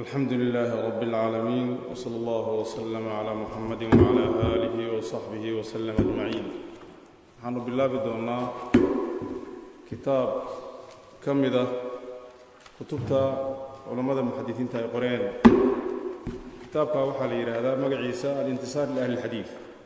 alxamdu lilaahi rab اlcaalamiin wsala allah wslama cla muxamadi wcla aalihi wsaxbihi wslm ajmaciin waxaanu bilaabi doonnaa kitaab ka mida kutubta culammada muxadisiinta ay qoreen kitaabka waxaa la yidhaahdaa magaciisa alintisaar liahli اlxadiid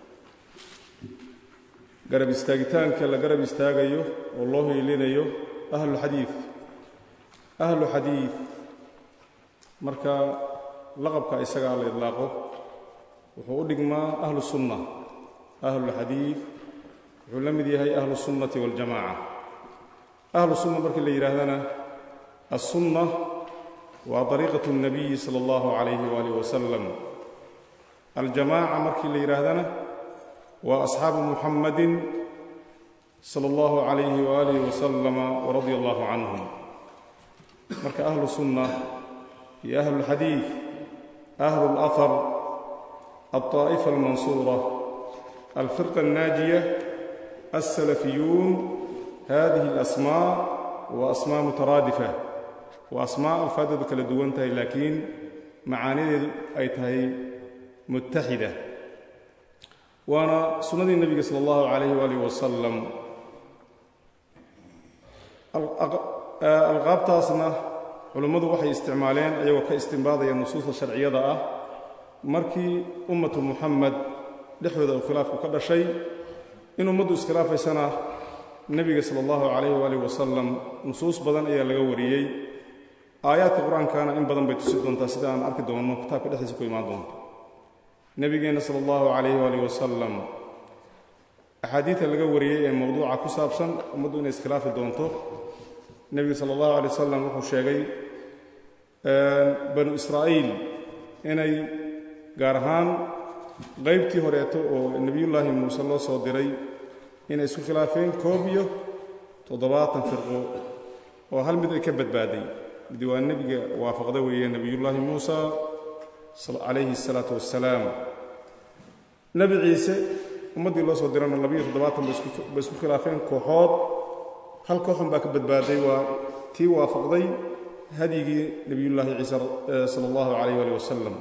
garab istaagitaanka la garab istaagayo oo loo hiilinayo ahluxadiid ahlu xadiid marka laqabka isagaa la idlaaqo wuxuu u dhigmaa ahlu sunna ahlulxadiid wuxuu la mid yahay ahlu sunnati waاljamaca ahlu sunna markii la yidhaahdana assunna waa dariiqatu اnabiyi sala اllahu calayhi waalih wasalam aljamaaca markii la yidhaahdana waa asxaabu muxammadin sala اllahu calayhi waalih wasalama waradia allahu canhum marka ahlu sunna iyo ahlu اlxadiid ahlu اlahar alطaa'ifa almansuura alfirqa alnaajiya alsalafiyuun hadihi اlasmaa waa asmaa mutaraadifa waa asmaa alfaadoodu kala duwan tahay laakiin macaanideedu ay tahay muttaxida waana sunnadii nebiga sala allahu calayh waalih wasalam alqaabtaasna culummadu waxay isticmaaleen ayagoo ka istimbaadaya nusuusta sharciyada ah markii ummatu muxamed dhexdooda uu khilaafku ka dhashay in ummaddu iskhilaafaysana nebiga sala allahu calayh waalih wasalam nusuus badan ayaa laga wariyey aayaadka qur-aankana in badan bay tusi doontaa sida aan arki doonno kitaabka dhexdiisa ku imaan doonto nebigeenna sala allahu calayh waalih wasalam axaadiidta laga wariyey ee mowduuca ku saabsan ummaddu inay iskhilaafi doonto nebigu sala allahu alay wasalam wuxuu sheegay banu israa'iil inay gaar ahaan qaybtii horeeto oo nebiyullaahi muuse loo soo diray inay isku khilaafeen koob iyo toddobaatan firqo oo hal mid ay ka badbaaday mid waa nebiga waafaqda weeye nebiyullaahi muusa calayhi asalaatu wassalaam nebi ciise ummaddii loo soo dirana labiyo toddobaatan bay isku khilaafeen kooxood hal kooxun baa ka badbaaday waa tii waafaqday hadyigii nebiyullaahi ciise sala allahu calayh ali wasalam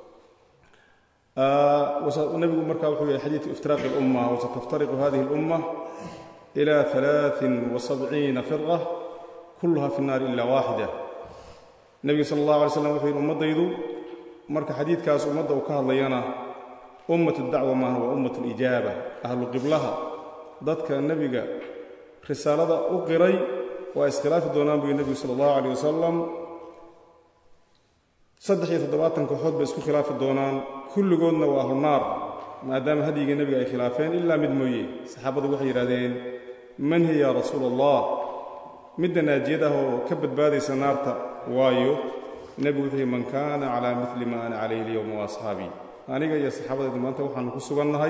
nebigu markaa wuxuu yahay xadiidu iftiraaqi اlumma wasataftariqu hadihi اlumma ila alaain wasabciina firqa kulluha fi nnaari ila waaxida nebigu sala allah alay slam wuxuu yidhi ummaddaydu marka xadiidkaas ummadda uu ka hadlayana ummat dacwa maaha waa ummat lijaaba ahlu qiblaha dadka nebiga risaalada u qiray waa iskhilaafi doonaan buyu nebigu sala allahu calayh wasalam saddex iyo toddobaatan kooxood bay isku khilaafi doonaan kulligoodna waa ahlu naar maadaama hadyigii nebiga ay khilaafeen ilaa mid mooye saxaabadu waxay yidhahdeen man hiya yaa rasuula allah midda naajiyad ah oo ka badbaadaysa naarta waayo nebigu wuxuu yihi man kaana calaa mili ma ana calayhi alyowma wa asxaabii aniga iyo saxaabadaydu maanta waxaanu ku sugannahay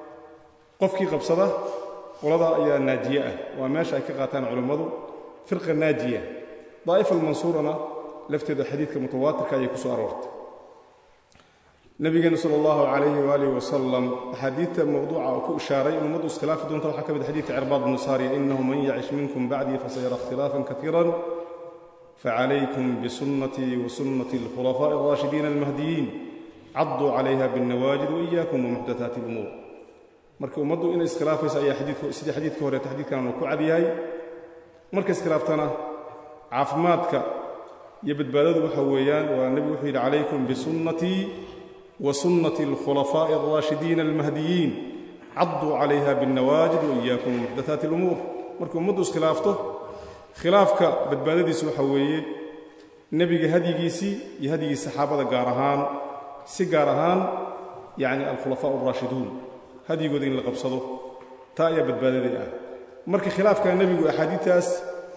qofkii qabsada qolada ayaa naajiye ah waa meesha ay ka qaataan culummadu firqa naajiya daa'ifa almansuurana lafteeda xadiidka mutawaatirka ayay ku soo aroortay nebigeenna sala allahu calayhi waaalih wasalam axaadiidta mowduuca oo ku ishaaray in ummaddu iskhilaafi doonta waxaa ka mid xadiidka cirbaad bnu saariya inahu man yacish minkum bacdii fasayara ikhtilaafan kaiiran facalaykum bisunnatii wa sunnati alkhulafaa'i alraashidiina almahdiyiin cadduu calayha biاlnawaajid waiyaakum wamuxdathaati alumuur marka ummaddu inay iskhilaafayso ayaa xadiidku sidii xadiidka horeeta xadiidkan uu ku cad yahay marka iskhilaaftana caafimaadka iyo badbaadadu waxa weeyaan waa nebigu wuxuu yidhi calaykum bisunnatii wa sunnati alkhulafaa'i alraashidiina almahdiyiin cadduu calayha biاlnawaajid waiyaakum wamuxdathaati alumuur markay ummaddu iskhilaafto khilaafka badbaadadiisu waxa weeye nebiga hadyigiisii iyo hadyigii saxaabada gaar ahaan si gaar ahaan yacni alkhulafaa alraashiduun hadyigooda in la qabsado taa ayaa badbaadadii ah marka khilaafka nebigu axaadiidtaas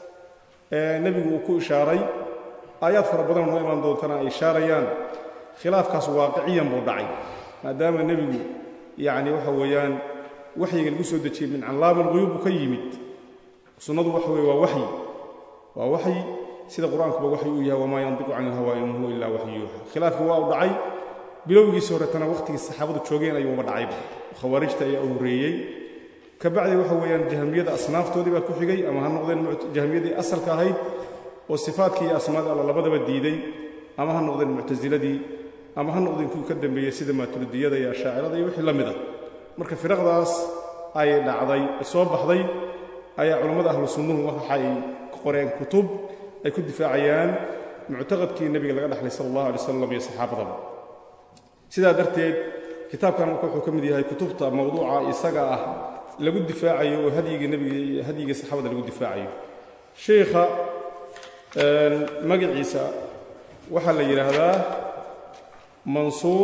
nebigu uu ku ishaaray aayaad fara badan noo imaan doontana ay ishaarayaan khilaafkaas waaqiciyan buu dhacay maadaama nebigu yacni waxa weeyaan waxyiga lagu soo dejiyey min callaama alquyuub uu ka yimid sunnadu waxa weye waa waxyi waa waxyi sida qur-aankuba waxyi uu yahay wamaa yandiqu cani ilhawaa in huwa ilaa waxyi yuuxa khilaafkii waa u dhacay bilowgiisii horetana wakhtigii saxaabadu joogeen ayuuba dhacayba khawaarijta ayaa u horreeyey ka bacdi waxa weeyaan jahmiyada asnaaftoodii baa ku xigay ama ha noqdeen jahmiyadii asalka ahayd oo sifaadkii iyo asmaada alla labadaba diiday ama ha noqdeen muctasiladii ama ha noqdeen kuwii ka dambeeyey sida maaturidiyada iyo ashaacirada iyo wixii la mid a marka firaqdaas ay dhacday soo baxday ayaa culammada ahlu sunnuhu waxay qoreen kutub ay ku difaacayaan muctaqadkii nebiga laga dhaxlay sala allahu alay wasalam iyo saxaabadaba sidaa darteed kitaabkan marka wuxuu ka mid yahay kutubta mawduuca isaga ah lagu difaacayo oo hadyigii nebiga iyo hadyigii saxaabada lagu difaacayo sheikha magaciisa waxaa la yidhaahdaa mansuur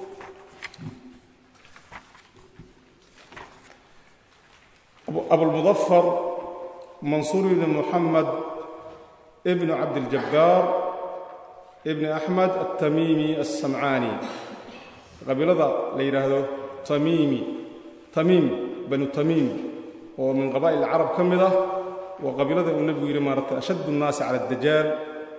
abulmudafar mansuur ibni muxamed ibnu cabdiljabbaar ibni axmed altamimi alsamcaani qabiilada la yidhaahdo tamiimi tamiim banu tamiim oo min qabaa'il carab ka mid ah waa qabiilada uu nebigu yidhi maarata ashaddu الnaasi cala الdajaal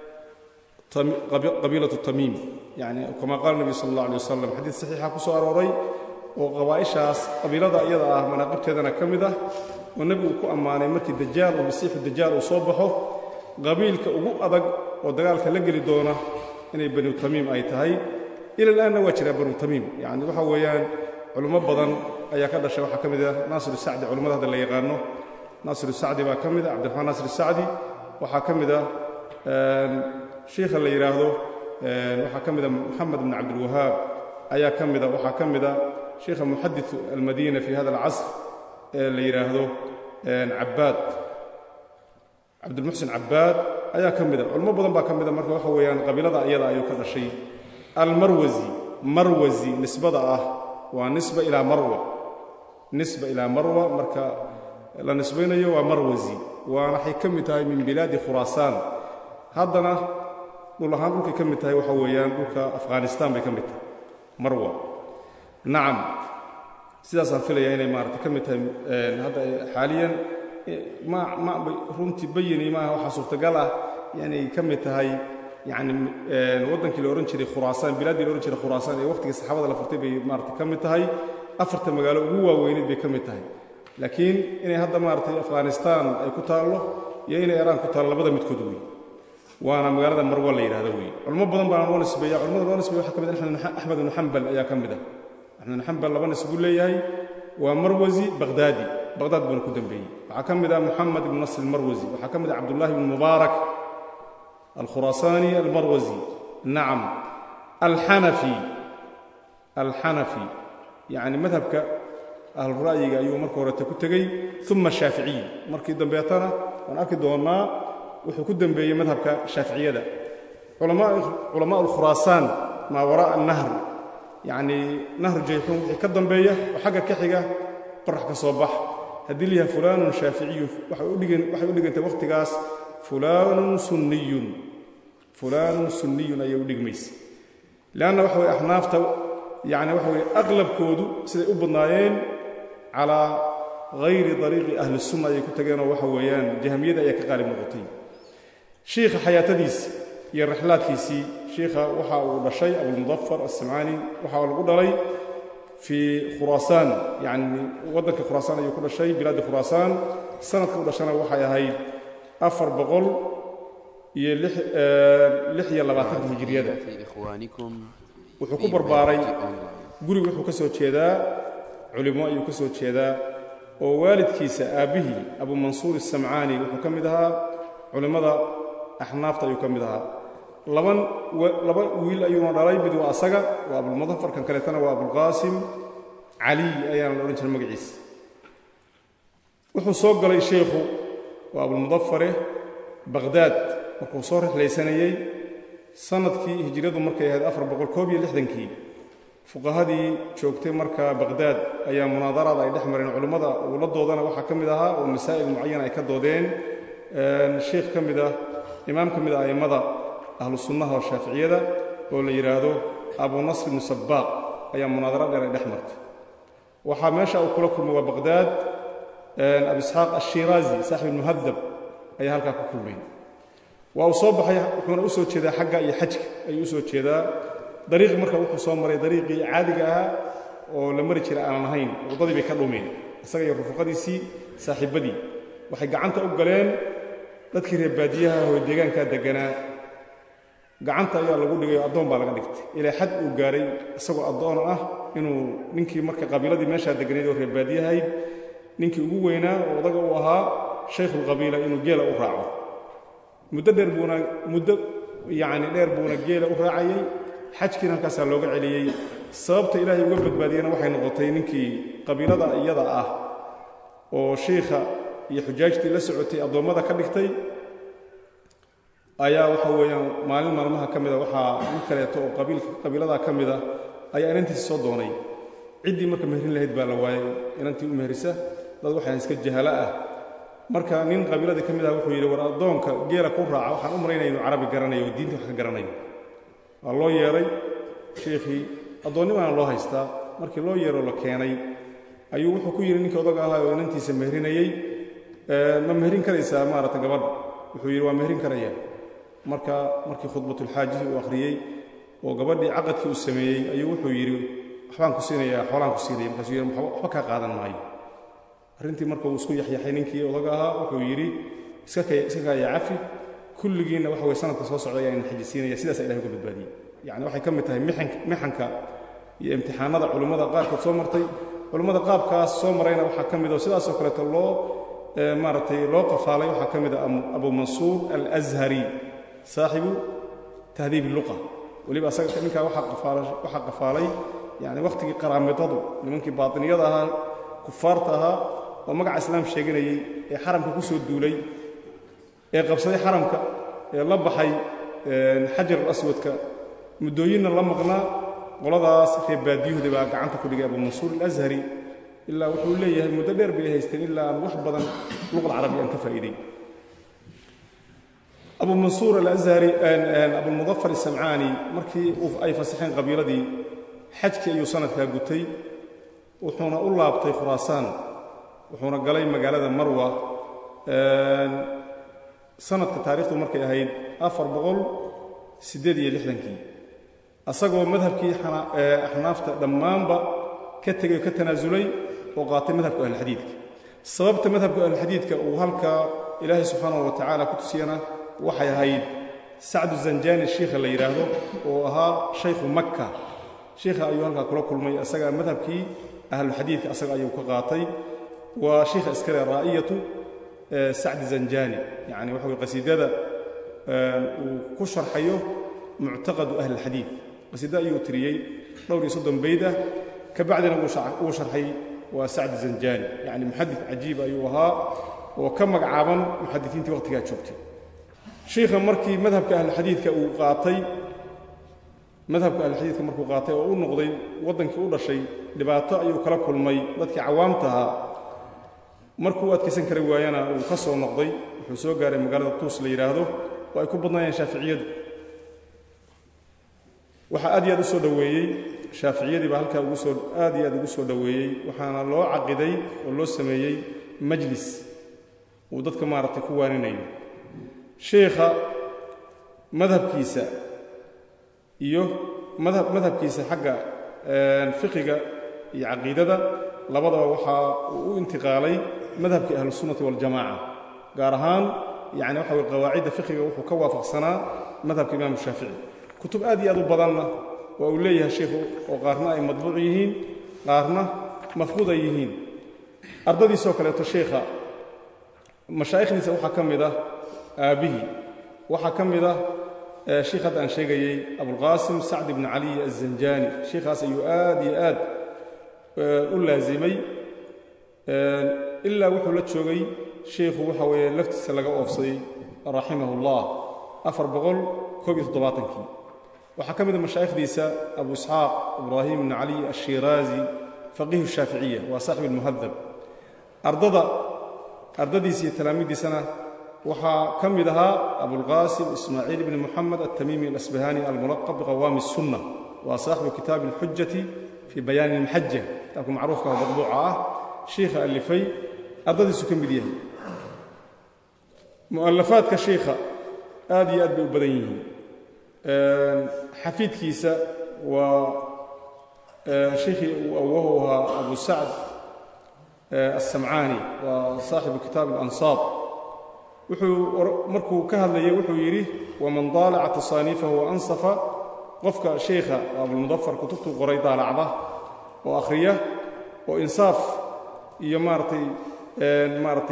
qabiilatu tamiim yani kama qaala nebigu sal اllah alay wasalam xadiid saxiixa ku soo arooray oo qabaa'ishaas qabiilada iyada ah manaaqibteedana ka mid ah oo nebigu ku ammaanay markii dajaal oo masiixu dajaal uu soo baxo qabiilka ugu adag oo dagaalka la geli doona inay banu tamiim ay tahay ila alaanna waa jiraa banu tamiim yani waxa weeyaan culummo badan ayaa ka dhashay waxaa ka mid ah naasir sacdi culimmada hadda la yaqaano naasir sacdi baa ka mid ah cabdiraxmaan naasir sacdi waxaa ka mid ah shiikha la yidhaahdo waxaa ka mid ah moxamed bn cabdilwahaab ayaa ka mid a waxaa ka mid a sheikha muxadiثu almadiina fi hada alcasr ee la yidhaahdo cabbaad cabdilmuxsin cabbaad ayaa ka mid a culmo badan baa ka mid a marka waxa weeyaan qabiilada iyada ayuu ka dhashay almarwasi marwasi nisbada ah waa nisba ilaa marwa nisba ilaa marwa marka la nisbaynayo waa marwasi waana waxay ka mid tahay min bilaadi khuraasaan haddana dhul ahaan dhulkay ka mid tahay waxa weeyaan dhulka afghanistan bay ka mid tahay marwa nacam sidaasaan filayaa inay maarata ka mid tahay hadda xaaliyan ma ma runtii bayini maaha waxaa suurtagal ah inay ka mid tahay yacni waddankii la odhan jiray khuraasaan bilaaddii la odhan jiray khuraasaan ee waqtigii saxaabada la furtay bay maarata ka mid tahay afarta magaalo ugu waaweyneed bay ka mid tahay laakiin inay hadda maaratay afghanistan ay ku taallo iyo inay iraan ku taallo labada midkood wey waana magaalada marwa la yidhahdo wey culmo badan baana loo nisbeeya culamada loo nisbeeya waxaa ka mid axmed ibnu xambal ayaa ka mid ah axmed ibnu xambal laba nis buu leeyahay waa marwasi bakhdaadi bakhdaad buuna ku dembeeyey waxaa ka mid ah moxamed ibnu nasr almarwasi waxaa ka mid ah cabdullahi ibnu mubaarak alkhuraasaani almarwasi nacam alxanafi alxanafi yacni madhabka ahlura'yiga ayuu marka horete ku tegey uma shaaficiyi markii dambeetana waan arki doonnaa wuxuu ku dembeeyey madhabka shaaficiyada culamaa alkhuraasaan maa waraa'a nahr yacnii nahru jayxuun wixii ka dambeeya oo xagga ka xiga qorax ka soo bax haddii la yahay fulaanun shaaficiyun waxay u dhigantay wakhtigaas fulaanun sunniyun fulaanun sunniyun ayay u dhigmaysa leanna waxa weye axnaafta yacni waxa weye aqlabkoodu siday u badnaayeen calaa hayri dariiqi ahli sunna ayay ku tageenoo waxa weeyaan jahmiyada ayaa ka qaalib noqotay shiikha xayaatadiisi iyo rixlaadkiisii shiikha waxa uu dhashay abulmudafar assamcaani waxa lagu dhalay fii khuraasaan yacni waddanka khuraasaan ayuu ku dhashay bilaaddi khuraasaan sanadka u dhashana waxay ahayd afar boqol iyo lix iyo labaatanka hijiriyada wuxuu ku barbaaray guriga wuxuu ka soo jeedaa culimo ayuu ka soo jeedaa oo waalidkiisa aabbihii abu mansuur isamcaani wuxuu ka mid ahaa culimmada axnaafta ayuu ka mid ahaa laban laba wiil ayuuna dhalay mid waa asaga waa abulmudafar kan kaleetana waa abulqaasim caliy ayaana la odhan jiray magaciisa wuxuu soo galay sheikhu waa abulmudafare bakhdaad markuu soo rixlaysanayey sanadkii hijriyadu markay ahayd afar boqol koob iyo lixdankii fuqahadii joogtay markaa bakhdaad ayaa munaadaraad ay dhex mareen culimmada uu la doodana waxaa ka mid ahaa oo masaa'il mucayan ay ka doodeen sheikh ka mid ah imaam ka mid ah a'immada ahlu sunnaha oo shaaficiyada oo la yidhaahdo abu nasr ibnu sabbaaq ayaa munaadara dheer ay dhex martay waxaa meesha uu kula kulmay waa bakhdaad abu isxaaq ashiraazi saaxib ilmuhadab ayaa halkaa ku kulmay waa uu soo baxay wuxuuna u soo jeedaa xagga iyo xajka ayuu u soo jeedaa dariiqi marka wuxuu soo maray dariiqii caadiga ahaa oo la mari jira aanan ahayn waddadii bay ka dhumeen isaga iyo rufuqadiisii saaxiibbadii waxay gacanta u galeen dadkii reer baadiyaha oo deegaankaa degganaa gacanta ayaa lagu dhigay oo addoon baa laga dhigtay ilaa xad uu gaaray isagoo addoon ah inuu ninkii marka qabiiladii meeshaa deganayd oo reerbaadiyahayd ninkii ugu weynaa oo odaga uu ahaa shaykhulqabiila inuu geela u raaco muddo dheer buuna muddo yacni dheer buuna geela u raacayay xajkiina halkaasaa looga celiyey sababta ilaahay uga badbaadiyena waxay noqotay ninkii qabiilada iyada ah oo shiikha iyo xujaajtii la socotay addoommada ka dhigtay ayaa waxa weeyaan maalin maalmaha ka mida waxaa nin kaleeto oo qabiiladaa ka mida ayaa inantiisa soo doonay ciddii marka meherin lahayd baa la waayay inantii u meherisa dad waxaan iska jahala ah marka nin qabiiladii ka mid ah wuxuu yidhi war addoonka geela ku raaca waxaan u malaynaya inuu carabi garanayo oo diinta wax ka garanayo waa loo yeedhay sheikhii addoonnimaana loo haystaa markii loo yeeroo la keenay ayuu wuxuu ku yidhi ninkii odaga ahaa oo inantiisa meherinayey ma meherin karaysaa maaragta gabadha wuxuu yidhi waa meherin karaya marka markii khudbatulxaajihi uu akhriyey oo gabadhii caqadkii uu sameeyey ayuu wuxuu yidhi waxbaan ku siinayaa xoolaan ku siinaya markaasuu yidhi waxba kaa qaadan maayo arrintii marka uu isku yaxyaxay ninkii odaga ahaa wuxuu yidhi iska kaaya cafi kulligiinna waxa weye sanadka soo socda ayaan xajisiinaya sidaasa ilahay uga badbaadiyey yacni waxay ka mid tahay mixanka iyo imtixaanada culimmada qaarkood soo martay culimmada qaabkaas soo marayna waxaa ka mid oo sidaasoo kaleeto loo maaragtay loo qafaalay waxaa ka mid a abu mansuur alashari saaxibu tahdiib luqa weliba asaga ninkaa waxaa qafaalay yani wakhtigii qaraamidadu nimankii baatiniyada ahaa kufaarta ahaa oo magaca islaam sheeganayey ee xaramka ku soo duulay ee qabsaday xaramka ee la baxay xajar alaswadka muddooyinna la maqnaa qoladaas reer baadiyuhda baa gacanta ku dhigay abu mansuur alashari ilaa wuxuu leeyahay muddo dheer bay haysteen ilaa aan wax badan luqal carabi aan ka faa'iiday abu mansuur alashari abulmudafar isamcaani markii ay fasaxeen qabiiladii xajkii ayuu sanadkaa gutay wuxuuna u laabtay khuraasaan wuxuuna galay magaalada marwa sanadka taarikhdu markay ahayd afar boqol siddeed iyo lixdankii asagoo madhabkii axnaafta dhammaanba ka tegay oo ka tanaasulay oo qaatay madhabka ahlulxadiidka sababta madhabka ahlulxadiidka uu halkaa ilaahay subxaanahu wa tacaala ku tusiyana waxay ahayd sacdu zanjani shiikha la yidhaahdo oo ahaa shaykhu makka shiikha ayuu halkaa kula kulmay asagaa madhabkii ahluxadiidka asaga ayuu ka qaatay waa shiikha iskale raa'iyatu sacdi zanjani yacni waxa weye qasiidada uu ku sharxayo muctaqadu ahli alxadiid qasiida ayuu tiriyey dhowr iyo soddon bayd ah ka bacdina wuu sharxay waa sacdi zanjani yacni muxadid cajiib ayuu ahaa oo ka magacaaban muxadisiintii waqhtigaa joogtay shiikha markii madhabka ahlulxadiidka uu qaatay madhabka ahlulxadiidka markuu qaatay oo u noqday waddankii u dhashay dhibaato ayuu kala kulmay dadkii cawaamta ahaa markuu adkaysan kari waayana uu ka soo noqday wuxuu soo gaaray magaalada tuus la yidhaahdo oo ay ku badnaayeen shaaficiyadu waxaa aad iyo aad u soo dhoweeyey shaaficiyadii baa halkaa ugu soo aad iyo aad ugu soo dhoweeyey waxaana loo caqiday oo loo sameeyey majlis uu dadka maaragtay ku waaninayo sheikha madhabkiisa iyo madhab madhabkiisa xagga fiqiga iyo caqiidada labadaba waxaa uu u intiqaalay madhabkii ahlusunnati waljamaaca gaar ahaan yani waxa weye qawaacidda fiqiga wuxuu ka waafaqsanaa madhabka imaamu shaafici kutub aad iyo aad u badanna waa uu leeyahay sheikhu oo qaarna ay madbuuc yihiin qaarna mafquud ay yihiin ardadiisoo kaleeto sheikha mashaa'ikhdiisa waxaa ka mid ah aabbihii waxaa ka mid ah sheikh hadda aan sheegayey abulqaasim sacd ibni caliy azanjani sheikhaas ayuu aad iyo aad u laasimay ilaa wuxuu la joogay sheikhu waxa weeye laftiisa laga oofsaday raximahu اllah afar boqol koob iyo toddobaatankii waxaa ka mid a mashaa'ikhdiisa abu isxaaq ibraahim ibni cali ashiraazi faqiihu shaaficiya waa saaxib almuhadab ardada ardadiisa iyo talaamiiddiisana waxaa ka mid ahaa abulqaasim ismaaciil ibni moxamed altamimi alasbahani almulaqab biqawaami الsunna waa saaxibu kitaabi اlxujati fii bayaani اlmaxaja kitaabka macruufka oo madbuuca ah shiikha alifay ardadiisu ka mid yahay mu'alafaadka shiikha aad iyo aad bay u badan yihiin xafiidkiisa waa sheikhii uu awahu ahaa abu sacd aلsamcaani waa saaxibu kitaab اlansaab wuxuu markuu ka hadlayay wuxuu yidhi waman daalaca tasaaniifahu waansafa qofka sheikha abulmudafar kutubtuu qoray daalacda oo akhriya oo insaaf iyo maaratay maaratay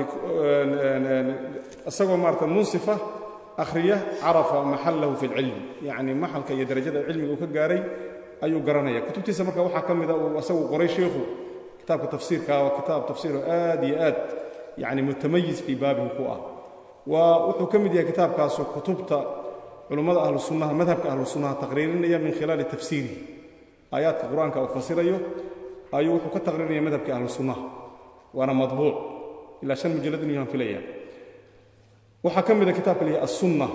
isagoo maarata munsifa akhriya carafa maxallahu fi اlcilmi yacni maxalka iyo darajada cilmiga uu ka gaaray ayuu garanaya kutubtiisa marka waxaa ka mida uu asagu qoray sheikhu kitaabka tafsiirka waa kitaab tafsiiro aad iyo aad yani mutamayiz fii baabihi ku ah waa wuxuu ka mid yahay kitaabkaasu kutubta culummada ahlu sunnaha madhabka ahlu sunnaha taqriirinaya min khilaali tafsiirihi aayaadka qur-aanka uu fasirayo ayuu wuxuu ka taqriirinaya madhabka ahlu sunnaha waana madbuuc ilaa shan mujalad inuu yahan filaya waxaa ka mida kitaabka la yahay assunna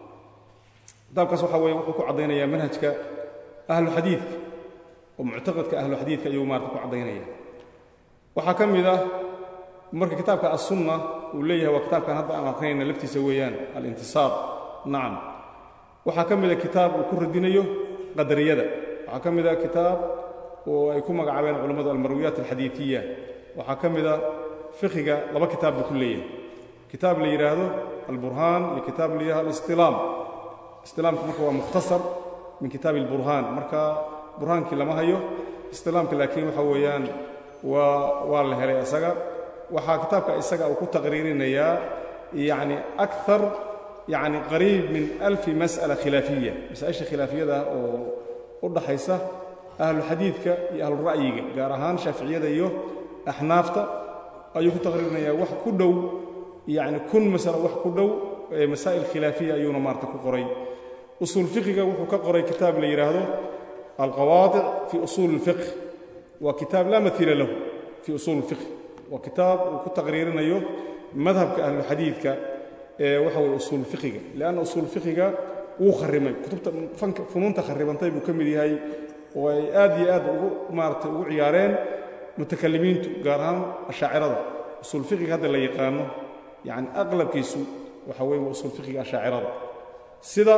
kitaabkaas waxa weeye wuxuu ku caddaynayaa manhajka ahlu xadiidka oo muctaqadka ahlu xadiidka ayuu maarata ku caddaynaya waxaa ka mid ah marka kitaabka assunna uu leeyahay waa kitaabkan hadda aan akrinayna laftiisa weeyaan alintisaar nacam waxaa ka mida kitaab uu ku radinayo qadariyada waxaa ka mida kitaab oo ay ku magacaabeen culammadu almarwiyaat alxadiidiya waxaa ka mida fiqiga laba kitaab buu ku leeyahay kitaab la yidhaahdo alburhaan iyo kitaab la yidhahdo alistilaam istilaamku marka waa mukhtasar min kitaabi alburhaan marka burhaankii lama hayo istilaamka laakiin waxa weeyaan waa waa la helay isaga waxaa kitaabka isaga uu ku taqriirinayaa yacni akar yacni qariib min alfi mas'ala khilaafiya masaa-isha khilaafiyada oo u dhaxaysa ahluxadiidka iyo ahlura'yiga gaar ahaan shaaficiyada iyo axnaafta ayuu ku taqriirinayaa wax ku dhow yacni kun masalo wax ku dhow masaa'il khilaafiya ayuuna maarata ku qoray usuul fiqiga wuxuu ka qoray kitaab la yidhaahdo alqawaadic fi usuuli اlfiqh waa kitaab laa maiila lahu fi usuuli اlfiqh waa kitaab uu ku taqriirinayo madhabka ahluxadiidka ee waxa weye usuul fiqiga lianna usuul fiqiga wuu kharrimay kutubta fanka funuunta kharribantay buu ka mid yahay oo ay aad iyo aad ugu maaratay ugu ciyaareen mutakalimiintu gaar ahaan ashaacirada usuul fiqiga hadda la yaqaano yacni aqlabkiisu waxa weye waa usuul fiqiga ashaacirada sida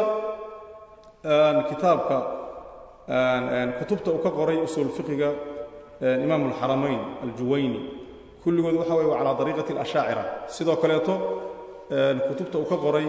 kitaabka kutubta uu ka qoray usuul fiqiga imaam alxaramayn aljuwayni kulligood waxa weye waa calaa dariiqati alashaacira sidoo kaleeto kutubta uu ka qoray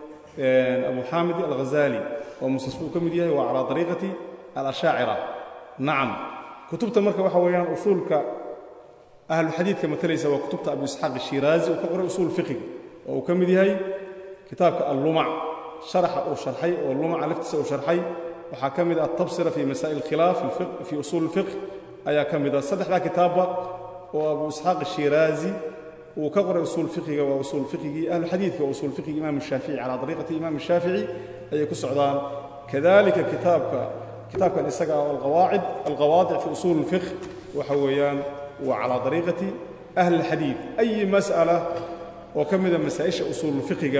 abu xaamid alghazali oo musasfu uu ka mid yahay waa calaa dariiqati alashaacira nacam kutubta marka waxa weeyaan usuulka ahluxadiidka matalaysa waa kutubta abu isxaaq ashiraazi uu ka qoray usuul fiqiga oo uu ka mid yahay kitaabka allumac sharaxa uu sharxay oo lumaca laftiisa uu sharxay waxaa ka mid ah atabsira fi masaa'il khilaaf fii usuul اlfiqh ayaa ka mid ah saddexdaa kitaabba oo abu isxaaq ashiraazi uu ka qoray usuul fiqiga waa usuul fiqigii ahlu xadiidka waa usuul fiqigi imaam shaafici calaa dariiqati imaam shaafici ayay ku socdaan kadalika kitaabka kitaabkan isaga ah alqawaacid alqawaadic fi usuul اlfiqh waxa weeyaan waa calaa dariiqati ahli اlxadiid ayi mas'ala oo ka mida masaa'isha usuul fiqiga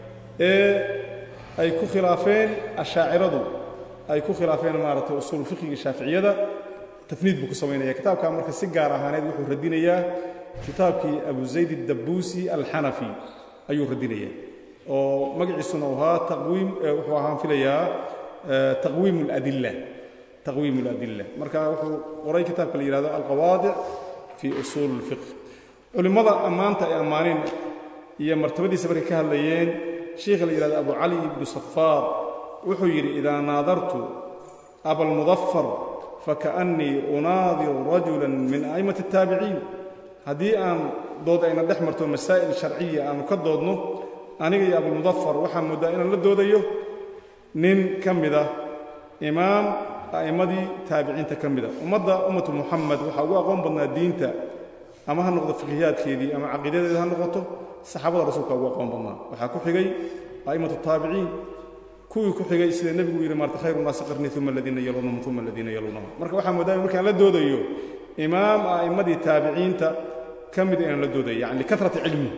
ee ay ku khilaafeen ashaaciradu ay ku khilaafeen maaragtay usuul fiqiga shaaficiyada tafniid buu ku samaynaya kitaabkaa marka si gaar ahaaneed wuxuu radinayaa kitaabkii abu zayd addabuusi alxanafi ayuu radinayaa oo magaciisuna u ahaa taqwiim wuxuu ahaan filayaa taqwiim اladilla taqwiim اladilla marka wuxuu qoray kitaabka la yihahdo alqawaadic fii usuul اlfiqh culimmada ammaanta ay ammaaneen iyo martabadiisa markay ka hadlayeen sheikha la yihahdo abu cali ibnu safaar wuxuu yidhi idaa naadartu abalmudafar fakaأnnii unaadiru rajula min a'immati الtaabiciin haddii aan dood ayna dhex marto masaa'il sharciya aanu ka doodno aniga iyo abulmudafar waxaa mooddaa inaan la doodayo nin ka mida imaam a'immadii taabiciinta ka mida ummadda ummatu muxamed waxaa ugu aqoon badnaa diinta ama ha noqdo fiqhiyaadkeedii ama caqiidadeeda ha noqoto saxaabada rasuulka ugu aqoon badnaa waxaa ku xigay a'immatu taabiciin kuwii ku xigay sida nebigu yidhi maarta khayru naasi qarnii uma aladiina yaluunahum uma aladiina yaluunahum marka waxaa moodaaya markaan la doodayo imaam a'immadii taabiciinta ka mid inaan la doodayo yani likarati cilmi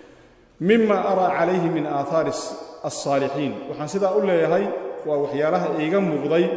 mima araa calayhi min aahaari alsaalixiin waxaan sidaa u leeyahay waa waxyaalaha iiga muuqday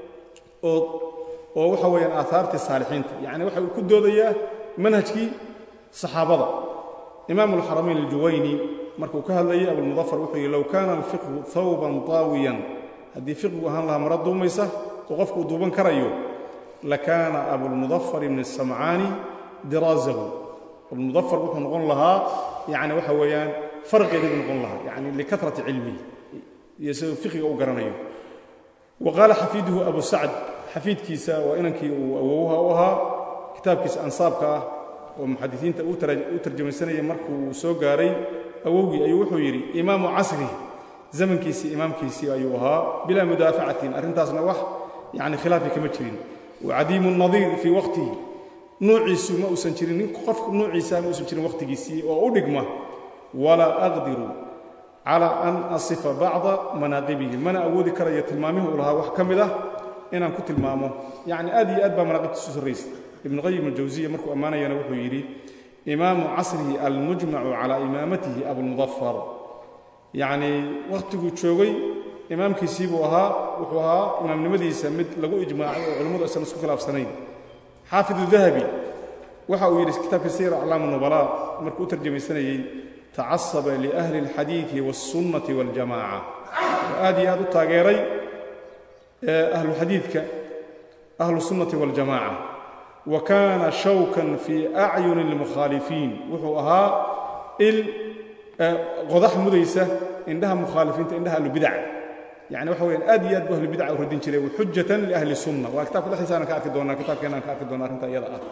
oo oo waxa weeyaan aahaartii saalixiinta yacni waxa uu ku doodayaa manhajkii saxaabada imaamu alxaramayn aljuwayni markuu ka hadlayay abulmudafar wuxuu yidhi low kaana alfiqhu hawban taawiyan haddii fiqhigu ahaan lahaa mara duumaysa oo qofku uu duuban karayo lakaana abulmudafar ibni samcaani diraasahu abulmudafar wuxuu noqon lahaa yacni waxa weeyaan farqeeda buu noqon lahaa yani likatrati cilmihi iyo siduu fiqiga u garanayo wa qaala xafiiduhu abu sacd xafiidkiisa waa inankii uu awowha u ahaa kitaabkiisa ansaabka ah oo muxadisiinta u tarjamaysanaya markuu soo gaaray awowgii ayuu wuxuu yidhi imaamu casri zamankiisii imaamkiisii ayuu ahaa bilaa mudaafacatin arrintaasna wax yani khilaafi kama jirin wacadiimu nadiir fii waqtihi nuuciisu ma uusan jirin nin qof nuuciisa ma uusan jirin waqtigiisii oo u dhigma walaa aqdiru cala an asifa bacda manaaqibihi mana awoodi karayo tilmaamihii uu lahaa wax ka mid ah inaan ku tilmaamo yacni aad iyo aad baa manaaqibtiisu sarraysa ibnu qayim aljawsiya markuu ammaanayana wuxuu yidhi imaamu casrihi almujmacu calaa imaamatihi abulmudafar yacnii wakhtiguu joogay imaamkiisii buu ahaa wuxuu ahaa imaamnimadiisa mid lagu ijmaacay oo culimmadu aysan isku khilaafsanayn xaafidu dahabi waxa uu yidhi kitaabka siyar aclaam nubalaa markuu u tarjamaysanayey tacasaba liahli اlxadiidi wاlsunnati waاljamaca oo aad iyo aad u taageeray ahlu xadiidka ahlu sunnati waاljamaca wa kaana shawkan fii acyuni اlmukhaalifiin wuxuu ahaa il qodax mudaysa indhaha mukhaalifiinta indhaha ahlubidac yani waxa weyaan aad iyo aad bu ahlubidaca u radin jiray xujatan liahli sunna waa kitabka dhexdiisa aanan ka arki doonaa kitabkeena aan ka arki doona arrinta iyada ah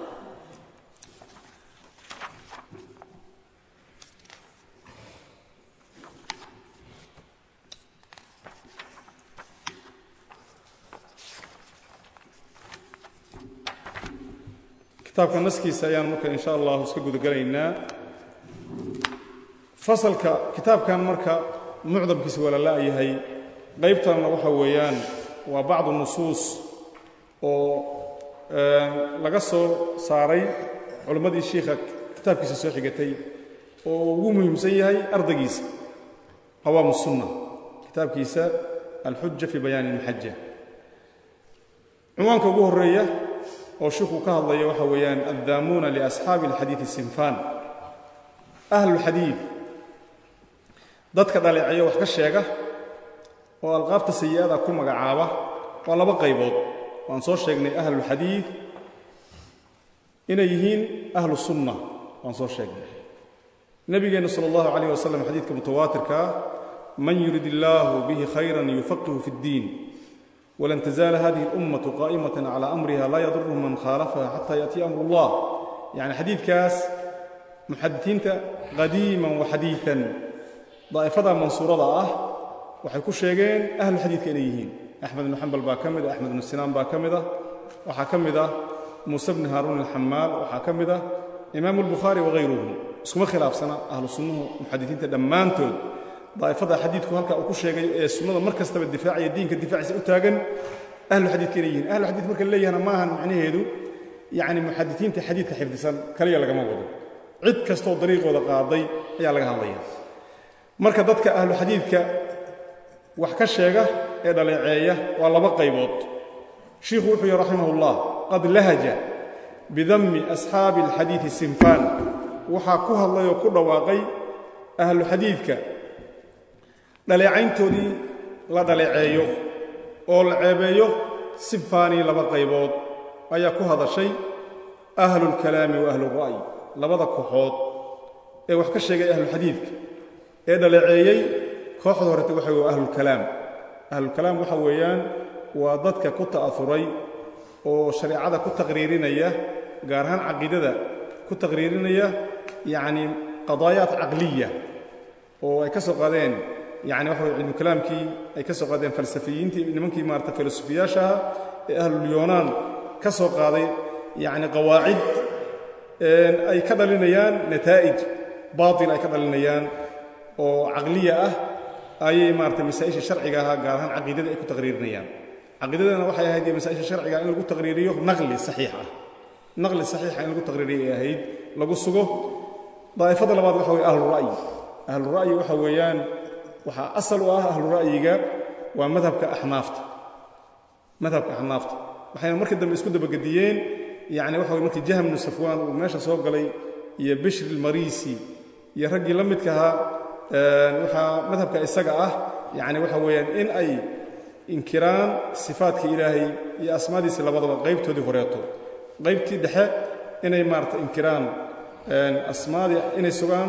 kitaabka naskiisa ayaan marka in sha allahu iska gudagelaynaa fasalka kitaabkan marka mucdamkiisa waa la la'yahay qaybtanna waxa weeyaan waa bacdu nusuus oo laga soo saaray culimmadii shiikha kitaabkiisa soo xigatay oo ugu muhiimsan yahay ardaygiisa qawaamu sunna kitaabkiisa alxuja fii bayaani ilmaxaja cunwaanka ugu horreeya oo shiikhuu ka hadlaya waxa weeyaan addaamuuna liasxaabi alxadiidi sinfaan ahlulxadiid dadka dhaleeceeya wax ka sheega oo alqaabta sayi'ada ku magacaaba waa laba qaybood waan soo sheegnay ahlulxadiid inay yihiin ahlu sunna waan soo sheegnay nebigeenna sala allahu calayh wasalam xadiidka mutawaatirkaa man yurid illaahu bihi khayran yufaqihu fi ddiin walan tazaala hadihi اlummatu qaa'imatan cala amriha laa yadurhu man khaalafaha xata yaأtiya amru اllah yacni xadiidkaas muxadisiinta qadiiman wa xadiiثan daa'ifada mansuurada ah waxay ku sheegeen ahlu xadiidka inay yihiin axmed ibnu xambal baa ka mid ah axmed ibnu sinaan baa ka mid ah waxaa ka mid ah muuse bni haaruun alxamaal waxaa ka mid ah imaamu albukhaari wahayruhu iskuma khilaafsana ahlu sunnuhu muxadisiinta dhammaantood daa'ifada xadiidku halka uu ku sheegay ee sunnada mar kastaba difaacaya diinka difaaciisa u taagan ahlu xadiidka inay yihiin ahlu xadiid marka leeyahana ma ahan macnaheedu yacni muxadisiinta xadiidka xifdisan kaliya lagama wado cid kastoo dariiqooda qaaday ayaa laga hadlaya marka dadka ahlu xadiidka wax ka sheega ee dhaleeceeya waa laba qaybood shiikhu wuxuu yihi raximah ullah qad lahaja bidammi asxaabi alxadiidi sinfaan waxaa ku hadlay oo ku dhawaaqay ahlu xadiidka dhaleecayntoodii la dhaleeceeyo oo la ceebeeyo sinfaanii laba qaybood ayaa ku hadashay ahlulkalaami wa ahlura'yi labada kooxood ee wax ka sheegay ahluxadiidka ee dhaleeceeyey kooxda horeta waxa wey waa ahlulkalaam ahlulkalaam waxa weeyaan waa dadka ku ta'auray oo shareecada ku taqriirinaya gaar ahaan caqiidada ku taqriirinaya yacni qadaayaat caqliya oo ay ka soo qaadeen yani waxa wey cilmukalaamkii ay ka soo qaadeen falsafiyiintii nimankii maarata filosofiyaashaha ee ahlulyonaan ka soo qaaday yacni qawaacid ay ka dhalinayaan nataa'ij baatil ay ka dhalinayaan oo caqliya ah ayay maarata masaa'isha sharciga ahaa gaar ahaan caqiidada ay ku taqriirinayaan caqiidadana waxay ahayd masaa'isha sharciga in lagu taqriiriyo naqli saxiix ah naqli saxiixa in lagu taqriiriyo ay ahayd lagu sugo daa'ifada labaad waxa weye ahlura'yi ahlura'yi waxa weeyaan waxaa asal u ah ahlura'yiga waa madhabka axnaafta madhabka axnaafta waxayna markii dambe isku dabagediyeen yacni waxa weye markii jahm bnu safwaan uu meesha soo galay iyo bishri ilmariisi iyo raggii la midka ahaa waxaa madhabka isaga ah yacni waxa weeyaan in ay inkiraan sifaadka ilaahay iyo asmaadiisa labadaba qaybtoodii horeeto qaybtii dhexe inay maarata inkiraan asmaadii inay sugaan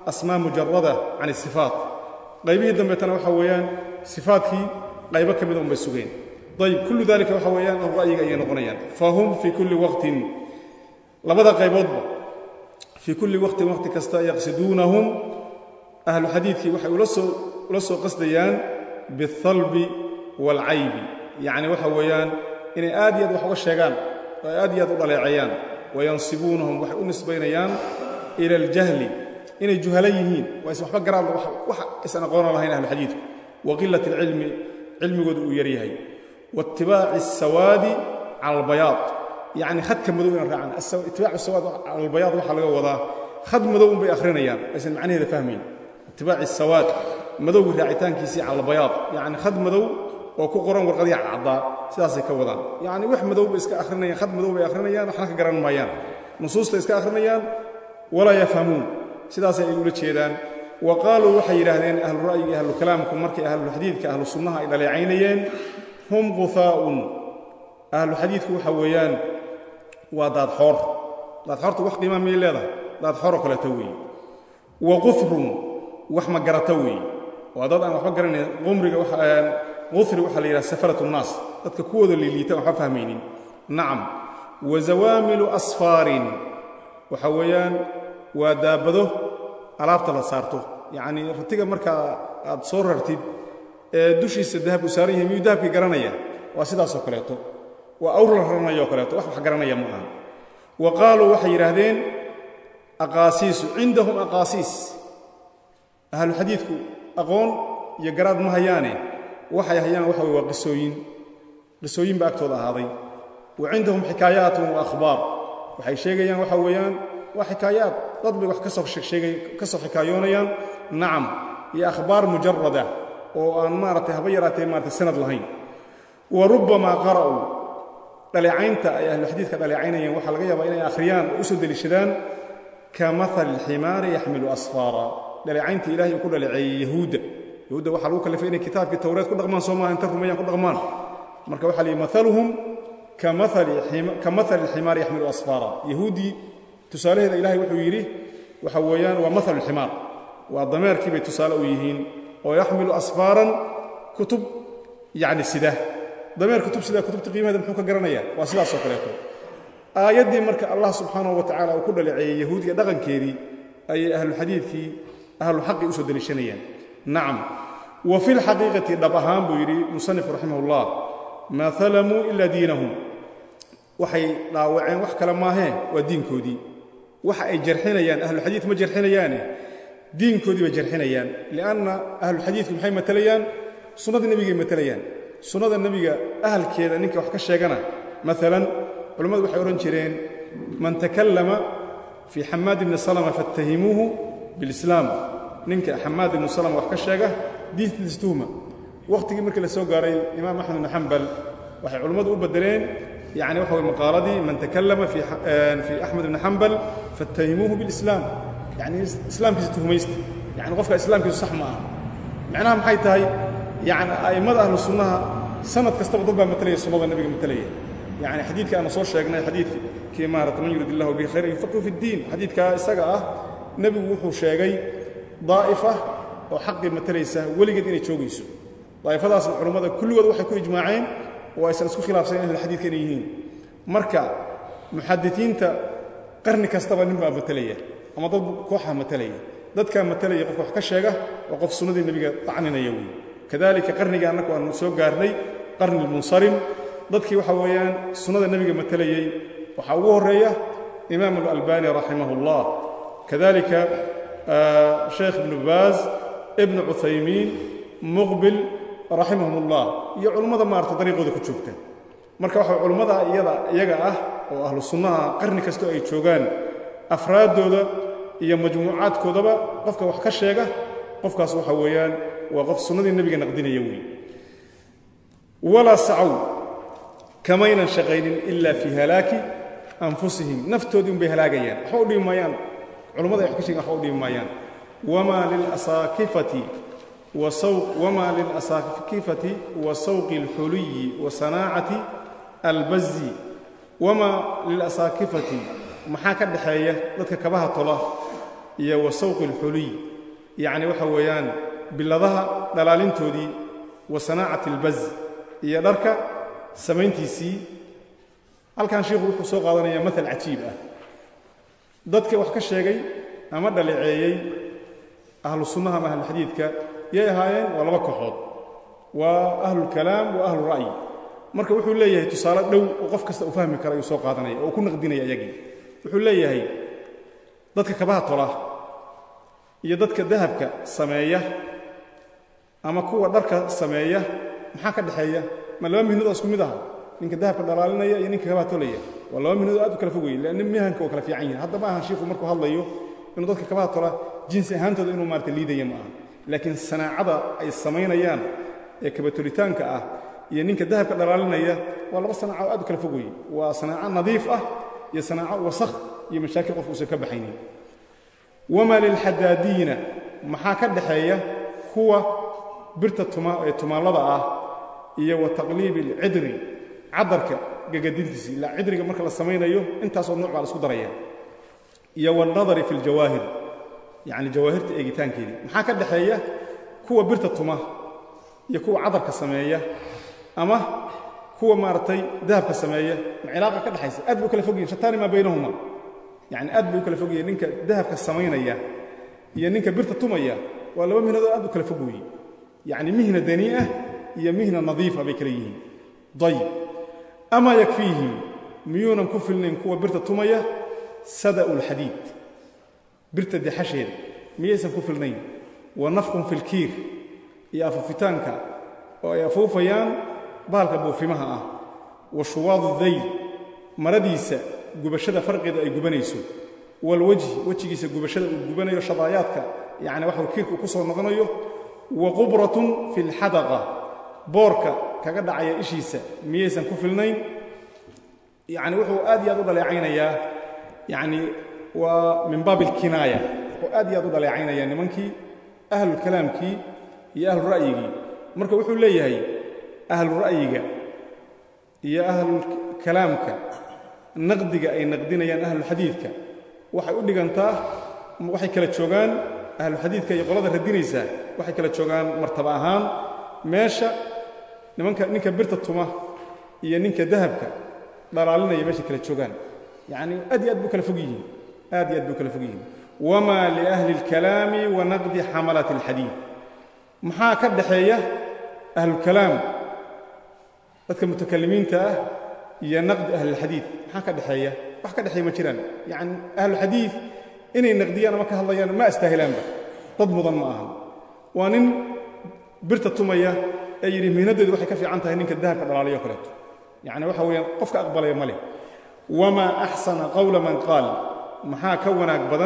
asmaa mujarada can isifaat qaybihii dambeetana waxa weeyaan sifaatkii qaybo ka mida unbay sugeen ayb kullu dalika waxa weeyaan oo ra'yiga ayay noqonayaan fahum fii kulli waqtin labada qayboodba fii kulli waqtin waqti kasta yaqsiduunahum ahlu xadiidkii waxay ula soo ula soo qasdayaan bialbi waalcaybi yacni waxa weeyaan inay aad iyo aad wax uga sheegaan oo ay aad iyo aad u dhaleeceeyaan wayansibuunahum waxay u nisbaynayaan ila aljahli inay juhala yihiin waa is waxba garaad wax isan aqoona lahayn ahlu xadiidku wa qilat alcilmi cilmigoodu uu yar yahay waitibaaci asawaadi cala albayaad yacni khadka madow inaan raacaan itibaacu sawaad cala albayaad waxaa laga wadaa khad madow unbay akhrinayaan aysan macnaheeda fahmayn itibaaci asawaad madowgii raacitaankiisii cala albayaad yacni khad madow oo ku qoran warqadii cadcaddaa sidaasay ka wadaan yacni wax madow bay iska akhrinayaan khad madow bay akhrinayaan waxna ka garan maayaan nusuusta iska akhrinayaan walaa yafhamuun sidaasay ay ula jeedaan wa qaaluu waxay yidhaahdeen ahlu ra'yiga ahlu kalaamku markay ahluxadiidka ahlu sunnaha ay dhaleecaynayeen hum quhaa'un ahlu xadiidku waxa weeyaan waa daadxoor daadxoorta wax qiimaa miyay leedahay daadxooroo kaleeto weeye wa qufrun wax ma garata weeye waa dad aan waxba garanayn qumriga qufri waxaa la yidhaha safaratu nnaas dadka kuwooda liiliita aan waxba fahmaynin nacam wa zawaamilu asfaarin waxa weeyaan waa daabado alaabta la saarto yacnii ratiga markaa aad soo rartid ee dushiisa dahab u saaran yahay miyuu dahabkii garanaya waa sidaasoo kaleeto waa awr la raranayoo kaleeto wax wax garanaya ma aha wa qaaluu waxay yidhaahdeen aqaasiisu cindahum aqaasiis ahlu xadiidku aqoon iyo garaad ma hayaane waxay hayaan waxa weye waa qisooyin qisooyin baa agtooda ahaaday wa cindahum xikaayaatun wa akhbaar waxay sheegayaan waxa weeyaan waa xikaayaad dad bay wax ka soo sheegay ka soo xikaayoonayaan nacam iyo akhbaar mujarada oo aan maaragtay haba yaraatee maaratay sanad lahayn wa rubbamaa qara'uu dhaleecaynta ay ahlu xadiidka dhaleecaynayeen waxaa laga yaabaa inay akhriyaan oo u soo deliishadaan ka maali alximaari yaxmilu asfaara dhaleecaynta ilahay uu ku dhaleeceeyey yahuudda yahuudda waxaa lagu kallifay inay kitaabkii tawreed ku dhaqmaan soo maaha inta rumeeyaan ku dhaqmaan marka waxaa lihi maaluhum ka maali alximaari yaxmilu asfaara yahuuddii tusaalaheeda ilahay wuxuu yidhi waxa weeyaan waa maalu alximaar waa dameerkii bay tusaale u yihiin oo yaxmilu asfaaran kutub yacni sida dameer kutub sida kutubta qiimaheeda muxuu ka garanayaa waa sidaasoo kaleeto aayaddii marka allah subxaanahu wa tacala uu ku dhaleeceeyey yahuudiga dhaqankeedii ayay ahluxadiidkii ahluxaqi u soo deliishanayaan nacam wa fi lxaqiiqati dhab ahaan buu yidhi musanif raximah ullah maa halamuu ila diinahum waxay dhaawaceen wax kale maahee waa diinkoodii waxa ay jarxinayaan ahluxadiid ma jarxinayaane diinkoodii bay jarxinayaan lianna ahluxadiidku maxay matelayaan sunnada nebigay matelayaan sunnada nebiga ahalkeeda ninka wax ka sheegana maalan culammadu waxay odhan jireen man takallama fii xamaad ibni salama fattahimuuhu bilislaam ninka xamaad ibnu salama wax ka sheega diintiisa tuhma wakhtigii markii la soo gaaray imaam axmed ibnu xambal waxay culammadu u beddeleen yani waxa way maqaaladii man takallama fii axmed ibni xambal fattahimuuhu bilislaam yani islaamkiisa tuhmaysta yani qofka islaamkiisu sax ma aha macnaha maxay tahay yani a'immada ahlu sunnaha sanad kastaba dad baa matalaya sunnada nebiga matalaya yani xadiidka aanu soo sheegnay xadiidkii maarata man yurid illahu bihi khayran yufaqihu fi ddiin xadiidkaa isaga ah nebigu wuxuu sheegay daa'ifa oo xaqii matalaysa weligeed inay joogayso daa'ifadaasna culammada kulligood waxay ku ijmaaceen oo aysan isku khilaafsayn ahlulxadiidka inay yihiin marka muxadisiinta qarni kastaba nin baa matalaya ama dad kooxa matalaya dadkaa matalaya qofka wax ka sheega oo qof sunnadii nebiga tacninaya wey kadalika qarniga annagu aanu soo gaarnay qarni lmunsarim dadkii waxa weeyaan sunnada nebiga matalayey waxaa ugu horreeya imaam alalbani raximah اllah kadalika sheekh ibnu baaz ibnu cuthaymiin muqbil raximahum ullah iyo culummada maarata dariiqooda ku joogta marka waxa culummada iyada iyaga ah oo ahlu sunnaha qarni kastoo ay joogaan afraaddooda iyo majmuucaadkoodaba qofka wax ka sheega qofkaas waxa weeyaan waa qof sunnadii nebiga naqdinaya wey walaa sacow kamaynan shaqaynin ila fii halaaki anfusihim naftoodii unbay halaagayaan waxba u dhibi maayaan culummada ay wax ka sheegen waxba u dhibi maayaan wamaa lilasaakifati وما للأساكفة وسوق الحلي وصناعة البز وما للأساكفة maxaa ka dhaxeeya dadka kabaha tola iyo wa sawqi alxuliy yacni waxa weeyaan biladaha dhalaalintoodii wa sanaacati albaz iyo dharka samayntiisii halkan sheikhu wuxuu soo qaadanayaa maal cajiib ah dadka wax ka sheegay ama dhaleeceeyey ahlu sunnaha ama ahlulxadiidka yay ahaayeen waa laba kooxood waa ahlulkalaam wa ahlu ra'yi marka wuxuu leeyahay tusaale dhow oo qof kasta uu fahmi kara ayuu soo qaadanaya oo ku naqdinaya iyagii wuxuu leeyahay dadka kabaha tola iyo dadka dahabka sameeya ama kuwa dharka sameeya maxaa ka dhexeeya ma laba mihnood oo isku mid aha ninka dahabka dhalaalinaya iyo ninka kabaha tolaya waa laba mihnood aad u kala fogayey leanna mihanka oo kala fiican yihin hadda ma aha shiiku markuu hadlayo inuu dadka kabaha tola jinsi ahaantooda inuu maarata liidaya ma aha laakiin sanaacada ay samaynayaan ee kabatolitaanka ah iyo ninka dahabka dhalaalinaya waa laba sanaaco aad u kala fog weye waa sanaaco nadiif ah iyo sanaaco wasakh iyo mashaakil qofku uusan ka baxaynin wamaa lilxadaadiina maxaa ka dhaxeeya kuwa birta ee tumaallada ah iyo wa taqliibi alcidri cadarka gagadintiisi ilaa cidriga marka la samaynayo intaasoo nuuc baa la isku daraya iyo waalnadari fi ljawaahir yacni jawaahirta eegitaankeedii maxaa ka dhaxeeya kuwa birta tuma iyo kuwa cadarka sameeya ama kuwa maaragtay dahabka sameeya ma cilaaqa ka dhexaysa aad bay u kala fog yihin shataani maa baynahuma yacni aad bay u kala fog yihin ninka dahabka samaynaya iyo ninka birta tumaya waa laba mihnadood aad u kala fog weeye yacni mihna danii'ah iyo mihna nadiifa bay kala yihiin dayib amaa yakfiihim miyuunan ku filnayn kuwa birta tumaya sada'u lxadiid birta dexasheeda miyaysan ku filnayn wa nafqun fi lkiir iyo afufitaanka oo ay afuufayaan bahalka buufimaha ah wa shuwaadu dayl maradiisa gubashada farqeeda ay gubanayso walwejhi wejigiisa gubashada uu gubanayo shadaayaadka yacni waxa kiirka uu ku soo noqonayo wa qubratun fi lxadaqa boorka kaga dhacaya ishiisa miyaysan ku filnayn yacni wuxuu aad iyo aad u dhaleecaynayaa yacni waa min baabi alkinaaya oo aad iyo aad u dhaleecaynaya nimankii ahlulkalaamkii iyo ahlura'yigii marka wuxuu leeyahay ahlura'yiga iyo ahlulkalaamka naqdiga ay naqdinayaan ahlulxadiidka waxay u dhigantaa waxay kala joogaan ahluxadiidka iyo qolada radinaysaa waxay kala joogaan martaba ahaan meesha nimanka ninka birta tuma iyo ninka dahabka dhalaalinaya meeshay kala joogaan yacni aad iyo aad buu kala fog yihiin aad iyo aad buu kala fog yihiin wamaa liahli اlkalaami wa naqdi xamalat اlxadiid maxaa ka dhaxeeya ahlulkalaam dadka mutakalimiinta ah iyo naqdi ahlilxadiid maxaa ka dhexeeya wax ka dhexeeya ma jiraan yacni ahluxadiid inay naqdiyaan ama ka hadlayaan ma astaahilaanba dad mudan ma ahan waa nin birta tumaya ee yidhi mihnaddeedu waxay ka fiican tahay ninka dahabka dhalaalayo kaleeto yacni waxa weeyaan qofka aqbalaya ma leh wamaa axsana qowla man qaal maxaa ka wanaag badan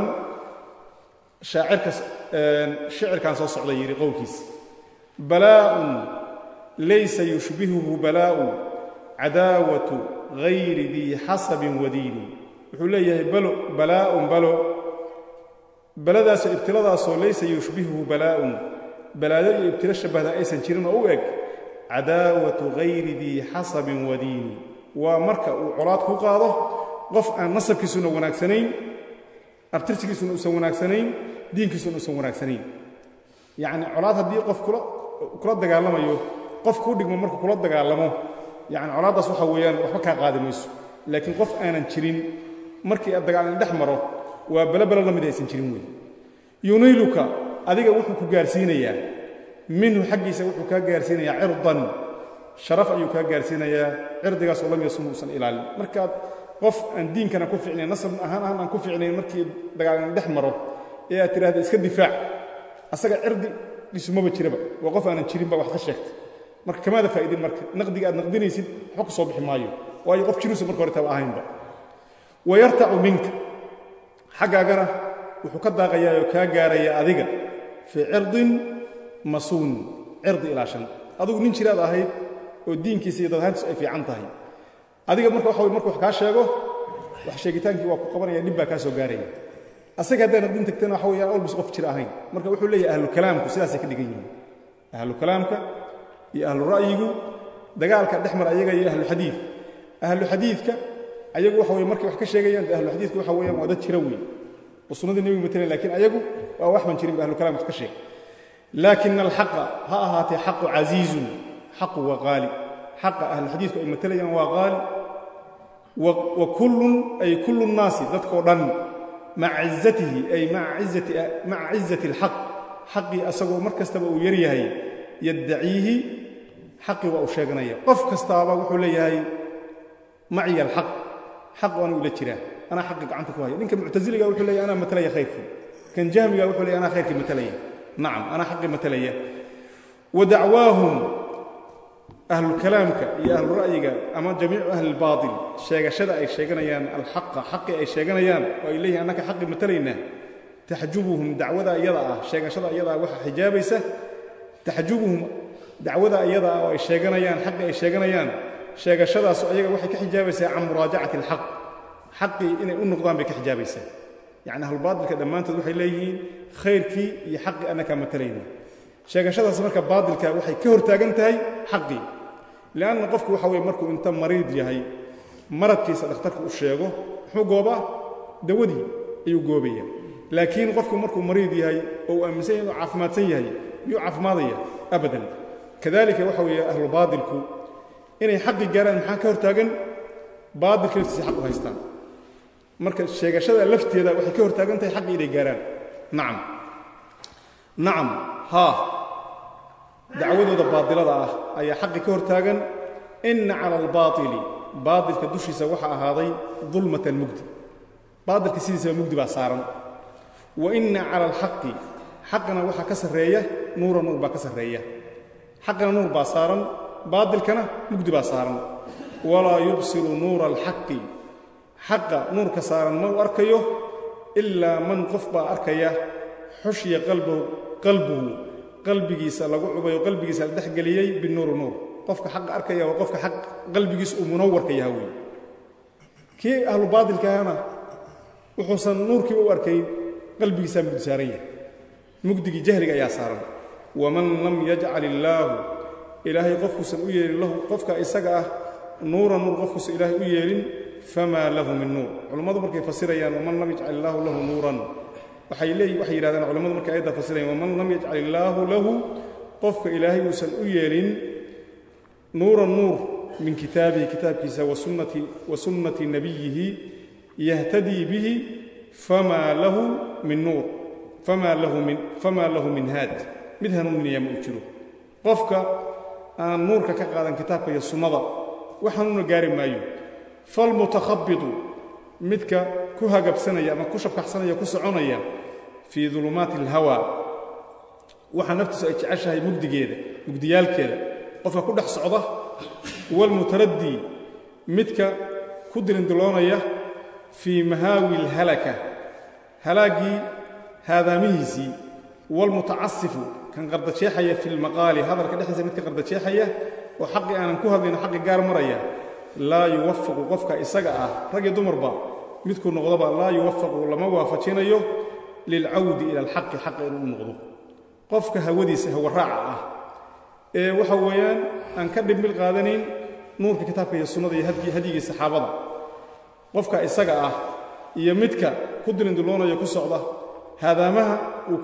shaacirka shicirkan soo socda yidhi qowlkiisa balaa'un laysa yushbihuhu balaa'u cadaawatu hayri dii xasabin wadiini wuxuu leeyahay balo balaa'un balo baladaasoo ibtiladaasoo laysa yushbihuhu balaa'un balaado iyo ibtilo shabbahda aysan jirin oo u eg cadaawatu hayri dii xasabin wadiini waa marka uu colaad ku qaado qof aan nasabkiisuna wanaagsanayn abtirsigiisuna uusan wanaagsanayn diinkiisuna uusan wanaagsanayn yacni colaad haddii qof kula kula dagaalamayo qof kuu dhigmo markuu kula dagaalamo yacni colaaddaas waxa weeyaan waxba kaa qaadi mayso laakiin qof aanan jirin markii aad dagaalin dhex maro waa belobelo la mid aysan jirin wey yuniiluka adiga wuxuu ku gaarsiinayaa minhu xaggiisa wuxuu kaa gaarsiinayaa cirdan sharaf ayuu kaa gaarsiinayaa cirdigaasoo lam yasum uusan ilaalin markaad qof aan diinkana ku ficnayn nasab ahaan ahaan aan ku ficnayn markii dagaalin dhex maro ee aad tidhahda iska difaac asaga cirdi dhisumaba jiraba waa qof aanan jirinba wax ka sheegtay marka kamaada faa'idin marka naqdiga aad naqdinaysid waxba ku soo bixi maayo waayo qof jiruusa marka hore taba ahaynba wayartacu minka xaggaagana wuxuu ka daaqayaa oo kaa gaaraya adiga fii cirdin masuun cirdi ilaashan adigu nin jiraad ahayd oo diinkiisa iyo dadhaantiisu ay fiican tahay adiga marka waxa wey markuu wax kaa sheego wax sheegitaankii waa ku qabanaya dhib baa kaa soo gaaraya asaga haddaa naqdin tagtana waxa weeyaan olbis qof jir ahayn marka wuxuu leeyahay ahlukalaamku sidaasay ka dhigan yihiin ahlukalaamka iyo ahlu ra'yigu dagaalka dhex mar ayaga iyo ahluxadiid ahluxadiidka ayagu waxa weye markay wax ka sheegayaan ahluxadiidka waxa weeyaan waa dad jira weyn oo sunnadii nebigu matalan lakiin ayagu waa wax ban jirin ba ahlukalaamka ka sheeg laakina alxaqa ha ahaatee xaqu casiizun xaqu waa qaali xaqa ahlulxadiidku ay matalayaan waa qaali wa kullun ay kullu nnaasi dadkoo dhan maca cizatihi ay maca cizati alxaq xaqii asagoo mar kastaba uu yar yahay yaddaciihi xaqii waa uu sheeganaya qof kastaaba wuxuu leeyahay maciya alxaq xaq waana ula jiraa anaa xaqi gacanta ku haya ninka muctasiliga wuxuu leeyahy anaa matalaya khayrkii kan jahmiga wuxuu leeyahy anaa khayrkii matalaya nacam anaa xaqii matalaya wa dacwaahum ahlulkalaamka iyo ahlura'yiga ama jamiicu ahli lbaatil sheegashada ay sheeganayaan alxaqa xaqii ay sheeganayaan oo ay leeyihin annaka xaqii matalaynaa taxjubuhum dacwada iyada ah sheegashada iyada ah waxaa xijaabaysa taxjubuhum dacwada iyada ah oo ay sheeganayaan xaqii ay sheeganayaan sheegashadaasu ayaga waxay ka xijaabaysaa can muraajacati alxaq xaqii inay u noqdaan bay ka xijaabaysaa yacni ahlubaatilka dhammaantood waxay leeyihiin khayrkii iyo xaqii annakaa matalayna sheegashadaas marka baatilka waxay ka hortaagan tahay xaqii lianna qofku waxa weye markuu inta mariid yahay maradkiisa dhakhtarka u sheego muxuu goobaa dawadii ayuu goobaya laakiin qofku markuu mariid yahay oo uu aaminsan yahay inuu caafimaadsan yahay miyuu caafimaadaya abadan kadalika waxa weeye ahlu baatilku inay xaqi gaaraan maxaa ka hortaagan baatilka laftiisa xaq u haystaan marka sheegashada lafteeda waxay ka hortaagan tahay xaqii inay gaaraan nacam nacam haa dacwadooda baatilada ah ayaa xaqi ka hortaagan ina cala albaatili baatilka dushiisa waxaa ahaaday dulmatan mugdi baatilka sidiisaba mugdi baa saaran wa ina cala alxaqi xaqana waxaa ka sarreeya nuura nuur baa ka sarreeya xaqana nuur baa saaran baatilkana mugdi baa saaran walaa yubsiru nuura alxaqi xaqa nuurka saaran ma u arkayo ilaa man qof baa arkaya xushiya qalbuhu qalbigiisa lagu cubayo qalbigiisa la dhexgeliyey binuuri nuur qofka xaqa arkaya waa qofka xaq qalbigiisa uu munawarka yaha wey kii ahlu baatilkaana wuxuusan nuurkiiba u arkayn qalbigiisaa mugdi saaran yahay mugdigii jahliga ayaa saaran waman lam yajcal illaahu ilaahay qofkuusan u yeelin lahu qofka isaga ah nuura nuur qofkuusan ilaahay u yeelin famaa lahu min nuur culammadu markay fasirayaan waman lam yajcal illaahu lahu nuuran waxay leeyi waxay yidhahdaan culamadu markay ayadda fasirayaan waman lam yajcal illaahu lahu qofka ilaahay uusan u yeelin nuuran nuur min kitaabihi kitaabkiisa wasunnati wa sunnati nabiyihi yahtadii bihi famaa lahu min nuur famaa lahu min famaa lahu min haad mid hanuuninaya ma uu jiro qofka aan nuurka ka qaadan kitaabka iyo sunnada wax hanuuna gaari maayo falmutakhabitu midka ku hagabsanaya ama ku shabkaxsanaya ku soconaya fii dulumaati alhawa waxa naftiisu ay jeceshahay mugdigeeda mugdiyaalkeeda qofka ku dhex socda waalmutaraddii midka ku dilindiloonaya fii mahaawi alhalaka halaaggii haadaamihiisii waalmutacasifu kan qardajeexaya fi lmaqaali hadalka dhexdiisa midka qardajeexaya oo xaqii aanan ku hadlayno xaqi gaar maraya laa yuwafaqu qofka isaga ah rag iyo dumarba midkuu noqdoba laa yuwafaqu lama waafajinayo lilcawdi ila alxaqi xaqa inuu u noqdo qofka hawadiisa hawaraaca ah ee waxa weeyaan aan ka dhimbil qaadanayn nuurka kitaabka iyo sunnada iyo hadyigii saxaabada qofka isaga ah iyo midka ku dilindiloonayo ku socda haadaamaha uu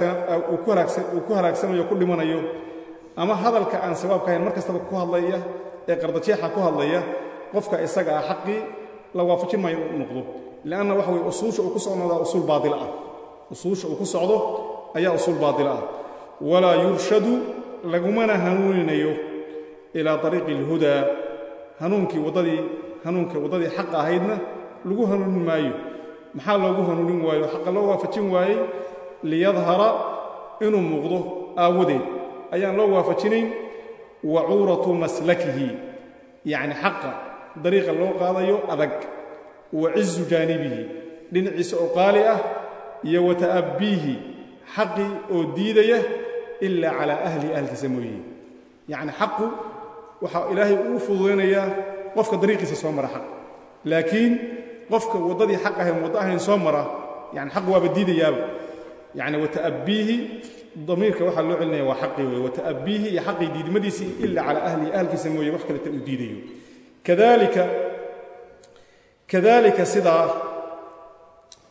ku halaagsanayo ku dhimanayo ama hadalka aan sawaabka ahayn mar kastaba ku hadlaya ee qardajeexa ku hadlaya qofka isaga ah xaqii la waafajin maayo inuu noqdo lianna waxa weye usuusha uu ku socnoodaa usuul baadila ah usuusha uu ku socdo ayaa usuul baadila ah walaa yurshadu lagumana hanuuninayo ilaa ariiqi alhudaa hanuunkii waddadii hanuunka waddadii xaqa ahaydna lagu hanuunin maayo maxaa loogu hanuunin waayo xaqa loo waafajin waayey liyadhara inuu muuqdo aawadeed ayaan loo waafajinayn wacuuratu maslakihi yacni xaqa dariiqa loo qaadayo adag wa cizu jaanibihi dhinaciisa oo qaali ah iyo wa ta'abbiihi xaqii oo diidaya ilaa calaa ahli ahlkiisa mooye yacni xaqu waxaa ilaahay uu fududaynayaa qofka dariiqiisa soo mara xaq laakiin qofka waddadii xaq ahayn waddo ahayn soo mara yani xaq waaba diidayaaba yani wata'abbiihi damiirka waxaa loo celinaya waa xaqii wey wata'abbiihi iyo xaqii diidmadiisii ila calaa ahlihi ahalkiisa mooye wax kaleta uu diidayo kadalika kadalika sidaa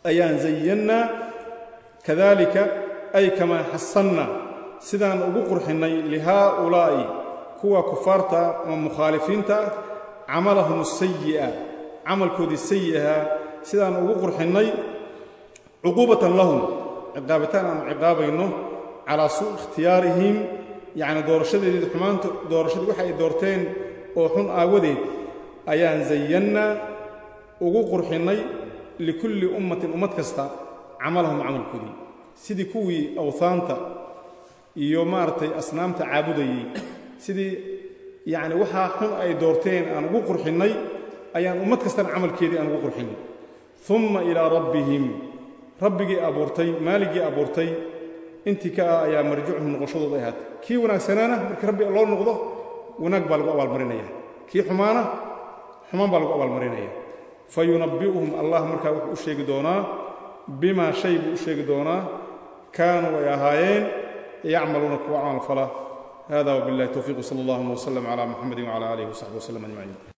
ayaan zayannaa kadalika ay kamaa xasannaa sidaan ugu qurxinnay lihaa'ulaa'i kuwa kufaarta ama mukhaalifiinta camalahum asayi'a camalkoodii sayi'ahaa sidaan ugu qurxinnay cuquubatan lahum ciqaabitaan aan ciqaabayno calaa suu ikhtiyaarihim yacni doorashadeedii xumaanta doorashadii waxa ay doorteen oo xun aawadeed ayaan zayannaa ugu qurxinnay likulli ummatin ummad kasta camalahum camalkoodii sidii kuwii awhaanta iyo maaragtay asnaamta caabudayey sidii yacni waxaa xun ay doorteen aan ugu qurxinnay ayaan ummad kastana camalkeedii aan ugu qurxinnay umma ilaa rabbihim rabbigii abuurtay maaligii abuurtay intii ka ah ayaa marjicuhum noqoshadooda ay ahaatay kii wanaagsanaana markii rabbi loo noqdo wanaag baa lagu abaalmarinaya kii xumaana xumaan baa lagu abaalmarinaya fa yunabbi'uhum allah markaa wuxuu u sheegi doonaa bimaa shay buu u sheegi doonaa kaanuu ay ahaayeen yacmaluuna kuwa camal fala hada wbillahi towfiiq sala allahuma wslm cla muxamadi wcala aalihi wsaxbi wslm ajmaciin